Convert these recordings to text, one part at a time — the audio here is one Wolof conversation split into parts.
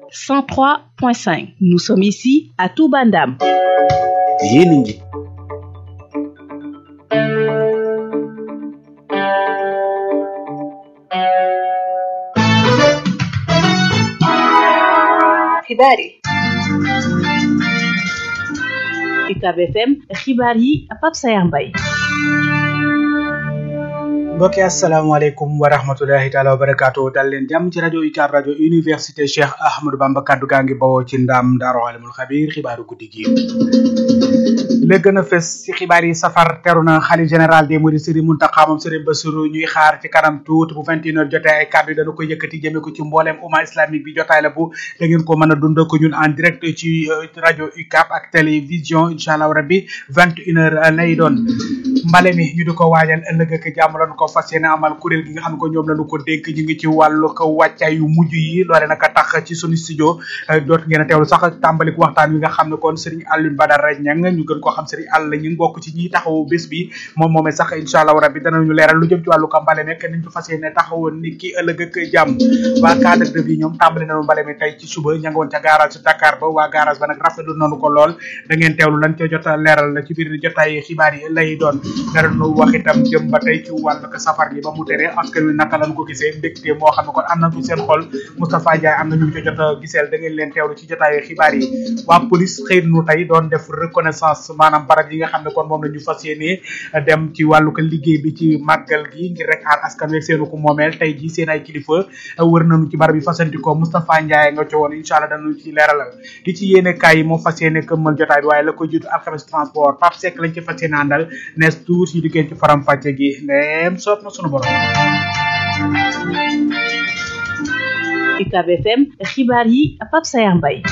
103.5 nous sommes ici à Touba Ndam yéen a ngi xibaar yi UCAB FM xibaar yi Pape Sayar Mbaye mbokki asalaamaaleykum wa rahmatulahi taala wa barakaatu dal leen jàmm ci rajo UCAB rajo université Cheikh Ahmadou Bamba kaddu gaa ngi bawoo ci ndam Daaru Alimul Xabiir xibaaru guddi gi la gën a fës ci xibaar yi safar teru na xalif général des mourides Serigne Mountakha moom Serigne Bassirou ñuy xaar ci kanam tuuti bu 21 heures jotee ay kàddu yi dana ko yëkkati jëmee ko ci mbooleem umma islamique bi jotaay la bu da ngeen ko mën a dund ko ñun en direct ci rajo UCAB ak télévision incha allah rabbi 21 heures lay doon mbale mi ñu di ko waajal ëllëg ak jàmm lañu ko fas yéene amal kuréel gi nga xam ne ko ñoom lañu ko dénk ñu ngi ci wàllu ko wàccaay yu mujj yi loole naka tax ci sunu studio doot ngeen a teewlu sax tàmbalik waxtaan wi nga xam ne kon Serigne Alioune Badara Niang ñu gën koo xam Serigne Alla ñu bokk ci ñi taxawu bés bi moom moomee sax incha allah rabbi danañu leeral lu jëm ci wàllu ko mbale nekk niñ ko fas yéene taxawoon ni ki ëllëg ak jàmm waa cadre de vie ñoom tàmbali nañu mbale mi tey ci suba ña nga woon ca garage Dakar ba waa garage ba nag rafetlu nañu ko lool da ngeen teewlu lan ca jot a leeral ci biir jotaay xibaar yi lay doon danañu wax itam jëm ba tey ci wàllu ko safar gi ba mu tere askan wi naka lañ ko gisee mbégte moo xam ne kon am na fi seen xol Moustapha Ndiaye am na ñu ca jot a giseel da ngeen leen teewlu ci jotaay xibaar yi waa police xëy nu tey doon def reconnaissance maanaam barab yi nga xam ne kon moom la ñu fas yéene dem ci wàllu ko liggéey bi ci màggal gi ngir rek aar askan wi seenu ko moomeel tey ji seen ay kilifa wër nañu ci barab yi fasantikoo Moustapha Ndiaye nga ci woon incha allah danañu ci leeralal di ci yéene kaay yi moo fas yéene këmmal jotaay bi waaye la koy jiitu alxames transport Pape Seck lañ ci fas yéene àndal nees tuur yi diggéen ci faram fàcce gi ndeem soob na sunu borom UCAB FM xibaar yi Pape Sayar Mbaye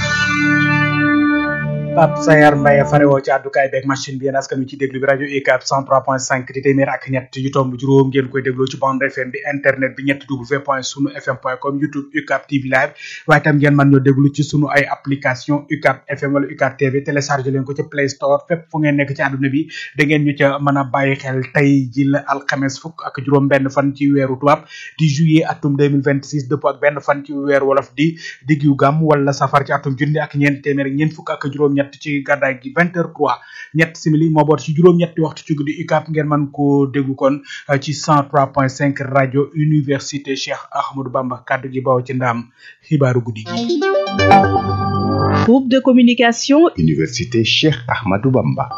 Pape Sayar Mbaye farewoo ci àddukaay beeg machine bi yéen askan wi ci déglu bi rajo UCAB 103.5 di téeméer ak ñett yu tomb juróom ngeen koy dégloo ci bande FM bi internet bi ñett w point sunu fm point com youtube UCAB TV live waaye tam ngeen mën ñoo déglu ci sunu ay application UCAB FM wala UCAB TV téléchargé leen ko ci Play Store fépp fu ngeen nekk ci àdduna bi da ngeen ñu ca mën a bàyyi xel tey ji la alxames fukk ak juróom benn fan ci weeru tubaab di juillet atum 2026 dëpp ak benn fan ci weeru wolof di diggu gàmm wala safar ci atum junni ak ñeent téeméer ak ñeent fukk ak juróom ñett ci gàddaay gi vingt heures trois ñett simili moo boot ci juróom-ñetti waxtu ci guddi UCAB ngeen mën koo déglu kon ci cent trois point cinq rajo université Cheikh Ahmadou Bamba kaddu gi baw ci ndaam xibaaru guddi gi groupe de communication université Cheikh Ahmadou Bamba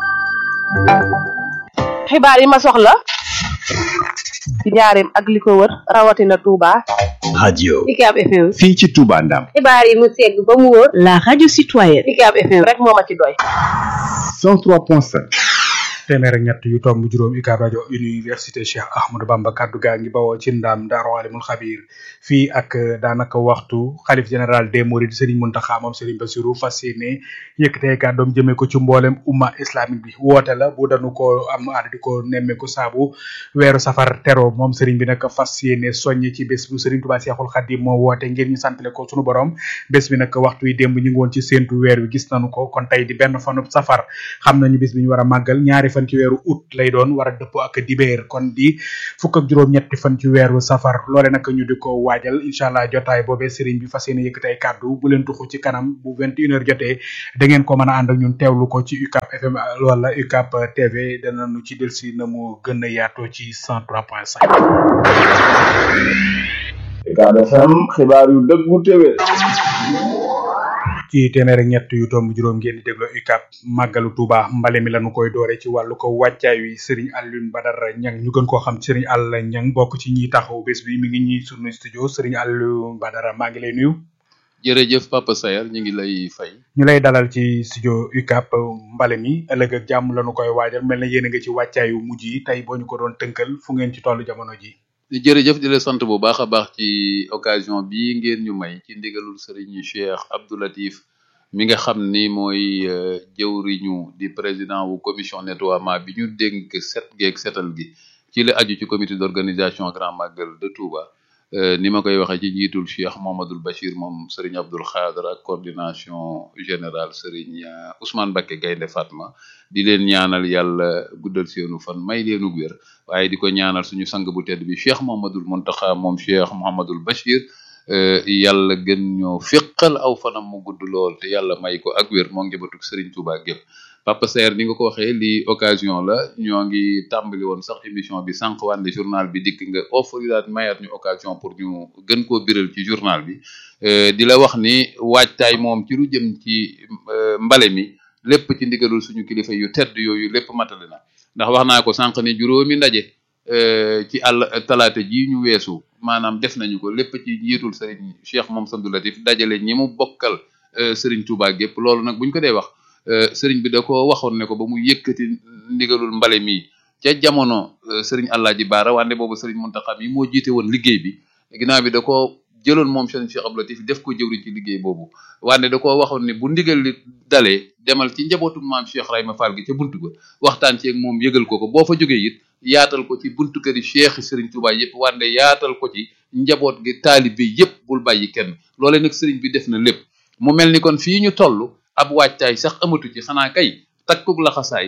xibaar yi ma soxla ci njaareem ak li ko wër rawatina Touba radio UCAB FM fii ci Touba Ndam xibaar yi mu segg ba mu wóor la radio citoyenne UCAB FM rek moo ma ci doy 103.5 téeméer ak ñett yu tomb juróom UCAB rajo université Cheikh Ahmadou Bamba kaddu gaa ngi bawoo ci ndaam Daaru Alimul Xabiir fii ak daanaka waxtu xalif général des Mourides Serigne Mountakha moom Serigne Bassirou fas yéene yëkkatee kàddoom jëmee ko ci mboolem umma islamique bi woote la bu dañu ko am aada di ko nemmeeku saabu weeru safar tero moom Serigne bi nag fas yéene soññ ci bés bu Serigne Touba Cheikhoul Khadim moo woote ngir ñu santale ko sunu borom bés bi nag waxtu yi démb ñu ngi woon ci séentu weer wi gis nañu ko kon tey di benn fanub safar xam nañu bés bi ñu war a màggal ñaari fan ci weeru août lay doon war a dëppoo ak dibéer kon di fukk ak juróom-ñetti fan ci weeru safar loole nag ñu di ko waajal incha allah jotaay boobee sëriñ bi fas yéene yëkkati ay kàddu bu leen tuxu ci kanam bu vingt une heure jotee da ngeen ko mën a ànd ak ñun teewlu ko ci UCAB FM wala UCAB TV danañu ci delsi na mu gën a yaatoo ci cent trois point cinq UCAB FM xibaar yu dëggu téwé ci téeméer ak ñett yu tomb juróom ngeen di déglu UCAB màggalu Touba mbale mi lañu koy doore ci wàllu ko wàccaay wi Serigne Alioune Badara Niang ñu gën koo xam Serigne Alla Niang bokk ci ñiy taxaw bés bi mi ngi ñuy sunu studio Serigne Alioune Badara maa ngi lay nuyu. jërëjëf Papa Sayar ñu ngi lay fay. ñu lay dalal ci studio UCAB mbale mi ëllëg ak jàmm lañu koy waajal mel na yéen a nga ci wàccaayu mujj yi tey boo ñu ko doon tënkal fu ngeen ci tollu jamono ji. jërëjëf di la sant bu baax a baax ci occasion bii ngeen ñu may ci ndigalul Serigne Cheikh Abdou Latif mi nga xam ni mooy jëwriñu di président wu commission nettoiement bi ñu dénk set geeg setal gi ci la aju ci comité d'organisation Grand Magal de Touba ni ma koy waxee ci njiitul Cheikh Mohamadul Bachir moom Serigne Abdoul Khadr ak coordination générale Serigne Ousmane Bakke Gaynde Fatma di leen ñaanal yàlla guddal seenu fan may leenu wér waaye di ko ñaanal suñu sang bu tedd bi Cheikh Mohamadul Muntaxa moom Cheikh Mohamadul Bachir yàlla gën ñoo fiqal aw fanam mu gudd lool te yàlla may ko ak wér moo njabatuk Serigne Touba gépp Papa Saer ni nga ko waxee lii occasion la ñoo ngi tàmbali woon sax émission bi sànq wànde journal bi dikk nga offrilaat mayaat ñu occasion pour ñu gën koo biral ci journal bi di la wax ni waajtaay moom ci lu jëm ci mbale mi lépp ci ndigalul suñu kilifa yu tedd yooyu lépp matale na ndax wax naa ko sànq ni juróomi ndaje ci àll talaata ji ñu weesu maanaam def nañu ko lépp ci njiitul Serigne Cheikh moom Samdou Latif dajale ñi mu bokkal Serigne Touba gépp loolu nag buñ ko dee wax Serigne bi da ko waxoon ne ko ba mu yëkkati ndigalul mbale mi ca jamono Serigne Alaaji Baara wante boobu Serigne Mountakha mi moo jiite woon liggéey bi ginnaaw bi da ko jëloon moom Serigne Cheikh Abdou Latif def ko jëwriñ ci liggéey boobu wante da ko waxoon ne bu ndigal li dalee demal ci njabootu maam Cheikh Rayma Fall gi ca buntu ba waxtaan ci ak moom yëgal ko ko boo fa jógee it yaatal ko ci buntu kër yi Cheikh Serigne Touba yëpp wante yaatal ko ci njaboot gi taalibe yëpp bul bàyyi kenn loolee nag Serigne bi def na lépp mu mel ni kon fii ñu toll ab waajtaay sax amatu ci xanaa kay takkug laxasaay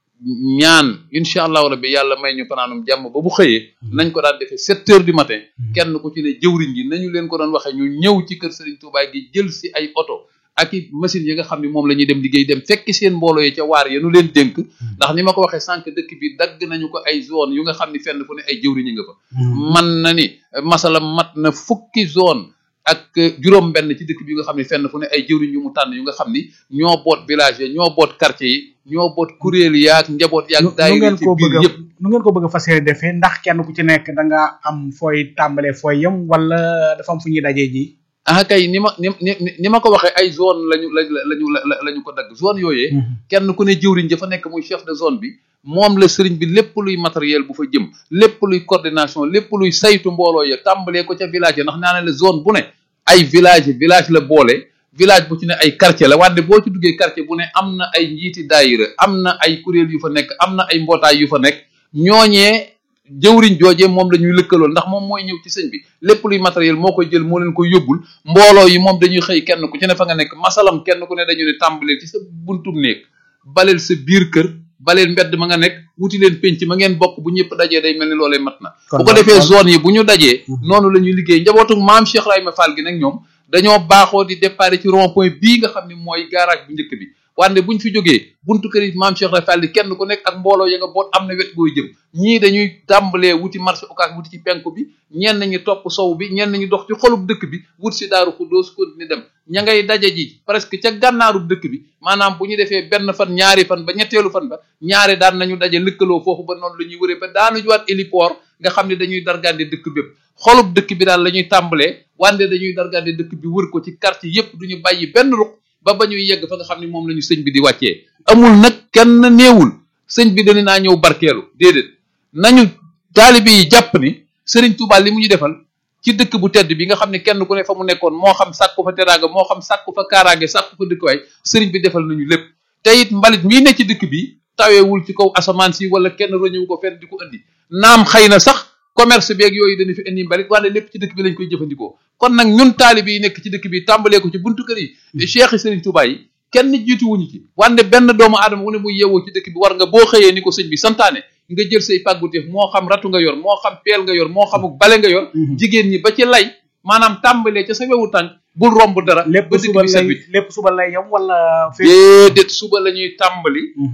ñaan incha allahu rabbi yàlla may ñu fanaanum jàmm ba bu xëyee nañ ko daan defee sept heures du matin kenn ku ci ne jëwriñ ji nañu leen ko doon waxee ñu ñëw ci kër Serigne Touba gi jël si ay oto ak i machines yi nga xam ne moom la ñuy dem liggéey dem fekki seen mbooloo yi ca waar ya nu leen dénk ndax ni ma ko waxee sànq dëkk bi dagg nañu ko ay zone yu nga xam ni fenn fu ne ay jëwriñ nga fa man na ni masala mat na fukki zone ak juróom benn ci dëkk bi nga xam ne fenn fu ne ay jëwriñ yu mu tànn yu nga xam ni ñoo boot village yi ñoo boot quartier yi ñoo boot kuréel yaag njaboot yaag daayira ci biir yëpp nu ngeen ko bëgg a fas yéene defee ndax kenn ku ci nekk da nga am fooy tàmbalee fooy yem wala dafa am fu ñuy dajee ji ah kay ni ma ni ni ma ko waxee ay zone lañu la lañu la ñu ko dagg zone yooyee kenn ku ne jëwriñ dafa nekk muy chef de zone bi moom la sëriñ bi lépp luy matériel bu fa jëm lépp luy coordination lépp luy saytu mbooloo ya tàmbalee ko ca village ya ndax naa ne la zone bu ne ay village village la boole village bu ci ne ay quartier la wante boo ci duggee quartier bu ne am na ay njiiti daayira am na ay kuréel yu fa nekk am na ay mbootaay yu fa nekk ñooñee jëwriñ joojee moom la ñuy lëkkalool ndax moom mooy ñëw ci sëñ bi lépp luy matériel moo koy jël moo leen koy yóbbul mbooloo yi moom dañuy xëy kenn ku ci ne fa nga nekk masalam kenn ku ne dañu ne tàmbaleel ci sa buntum néeg baleel sa biir kër baleel mbedd ma nga nekk wuti leen penc ma ngeen bokk bu ñëpp dajee day mel ni loolee mat na bu ko defee zone yi bu ñu dajee noonu la ñuy liggéey njabootu maam Cheikh Rayma Fall gi nag ñoom dañoo baaxoo di déparé ci rond point bii nga xam ne mooy garage bu njëkk bi wante buñ fi jógee buntu kër yi maam Cheikh Rayma Fall kenn ku nekk ak mbooloo ya nga boot am na wet gooy jëm ñii dañuy tàmbalee wuti marché occas wuti ci penku bi ñenn ñi topp sow bi ñenn ñi dox ci xolub dëkk bi wut si daaru xuddoos continuer dem ña ngay daje ji presque ca gànnaarub dëkk bi maanaam bu ñu defee benn fan ñaari fan ba ñetteelu fan ba ñaari daan nañu daje lëkkaloo foofu ba noonu la ñuy wëree ba daanu juwaat héliport nga xam ne dañuy dargande dëkk bépp xolub dëkk bi daal la ñuy tàmbalee wante dañuy dargande dëkk bi wër ko ci quartier yépp duñu bàyyi benn ruq ba ba ñuy yegg fa nga xam ne moom la ñu sëñ bi di wàccee amul nag kenn néewul sëñ bi dañu naa ñëw barkeelu déedéet nañu taalibe yi jàpp ni sëriñ Touba li mu ñu defal ci dëkk bu tedd bi nga xam ne kenn ku ne fa mu nekkoon moo xam sàkku fa teraanga moo xam sàkku fa kaaraange sàkku fa dëkkuwaay sëriñ bi defal nañu lépp te it mbalit mii ne ci dëkk bi taweewul ci kaw asamaan si wala kenn roñëwu ko fenn di ko indi naam xëy na sax commerce beeg yooyu dañu fi indi mbalit wante lépp ci dëkk bi lañ koy jëfandikoo kon nag ñun taalibe yi nekk ci dëkk bi tàmbalee ko ci buntu kër yi cheikh yi sëriñ Touba yi kenn jiituwuñu ci wante benn doomu aadama wu ne muy yeewoo ci dëkk bi war nga boo xëyee ni ko sëñ bi santaane nga jël say pàgguteef moo xam ratu nga yor moo xam peel nga yor moo xamuk bale nga yor jigéen ñi ba ci lay maanaam tàmbalee ca sa wewu tànk bul romb dara lépp ba dëkk suba bi set lay bi lépp suba lay yam wala déedéet suba la ñuy tàmbali